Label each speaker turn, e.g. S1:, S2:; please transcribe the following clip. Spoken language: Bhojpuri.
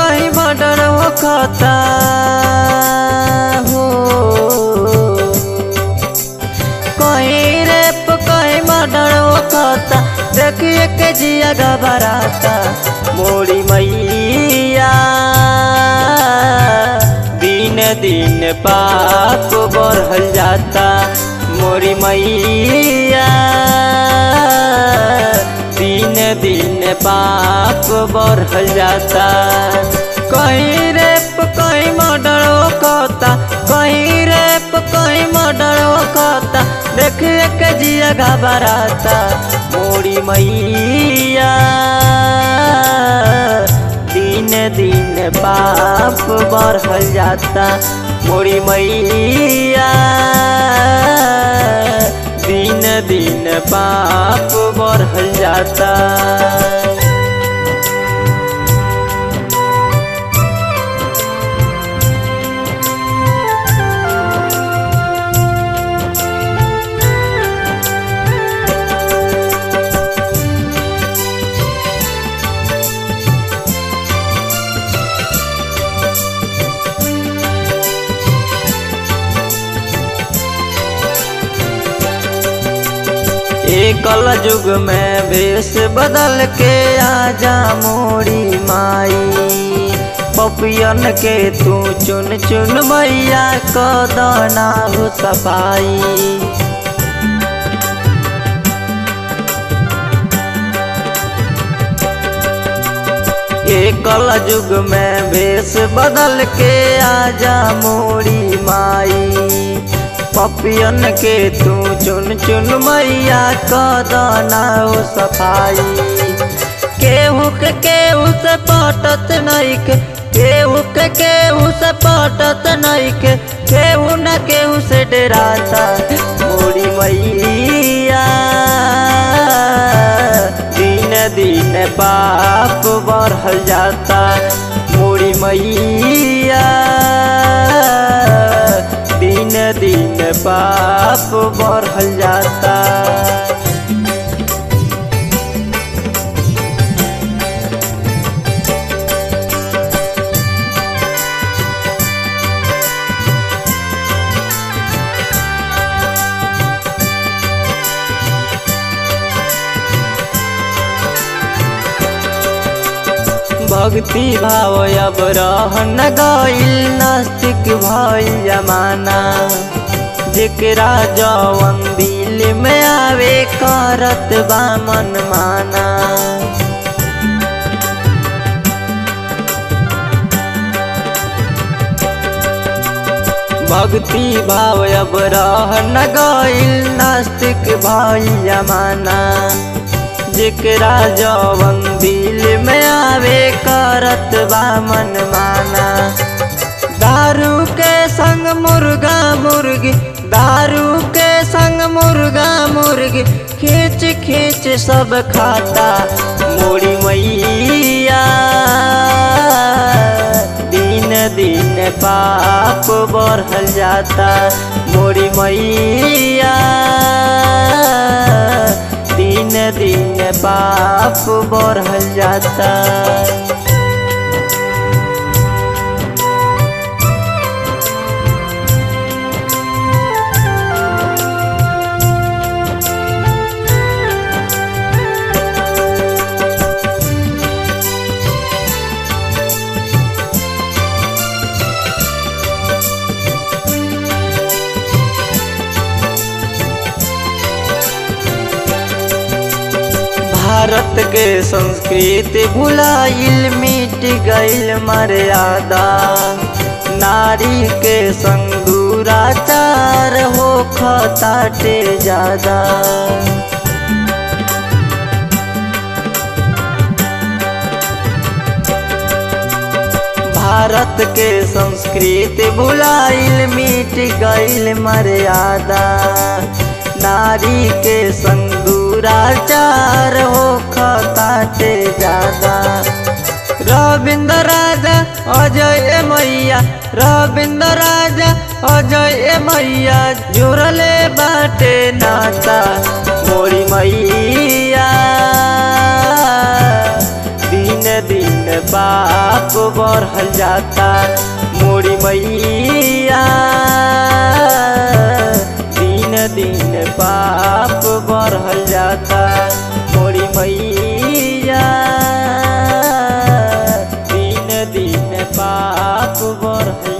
S1: कहीं मर्डर होखता हो कहीं रेप कहीं मर्डर होखता देखिए के जिया घबराता मोरी मैया दिन दिन पाप बढ़ल जाता मोरी मैया दिन दिन पाप बढ़ल जाता कहीं रेप कहीं मर्डर होता कहीं रेप कहीं मर्डर होता देखिए के जिया घबराता मोरी मैया दिन दिन पाप बढ़ल जाता मोरी मैया दिन दिन पाप बढ़ल जाता एकल युग में भेष बदल के आजा मोरी माई पपियन के तू चुन चुन मैया कदना हो सफाई एकल युग में भेष बदल के आजा मोरी माई पपियन के तू चुन चुन मैया कदना हो सफाई केहू के केहू से पटत नहीं के केहू के केहू से पटत नहीं के केहू न केहू से डराता मोरी मैया दिन दिन पाप बढ़ल जाता मोरी मैया दिन दिन पाप बढ़ल जाता भक्ति भाव अब रहन गईल नास्तिक भइल जमाना जेकरा जवन दिल में आवे करत बा मन माना भक्ति भाव अब रहन गईल नास्तिक भइल जमाना जेकरा जवन दिल में आवे करत बा मन माना दारू के संग मुर्गा मुर्गी दारू के संग मुर्गा मुर्गी खींच खींच सब खाता मोरी मैया दिन दिन पाप बढ़ल जाता मोरी मैया दिन दिन पाप बढ़ल जाता भारत के संस्कृति भुलाइल मिट गईल मर्यादा नारी के संग दुराचार हो खताटे ज्यादा भारत के संस्कृति भुलाइल मिट गईल मर्यादा नारी के संग दुराचार हो खताटे ज्यादा रविंद्र राजा अजय मैया रविंद्र राजा अजय मैया जुड़ले बाटे नाता मोरी मैया दिन दिन पाप बढ़ल जाता मोरी मैया दिन दिन पाप बढ़ल जाता मोरी मैया दिन दिन पाप बढ़ल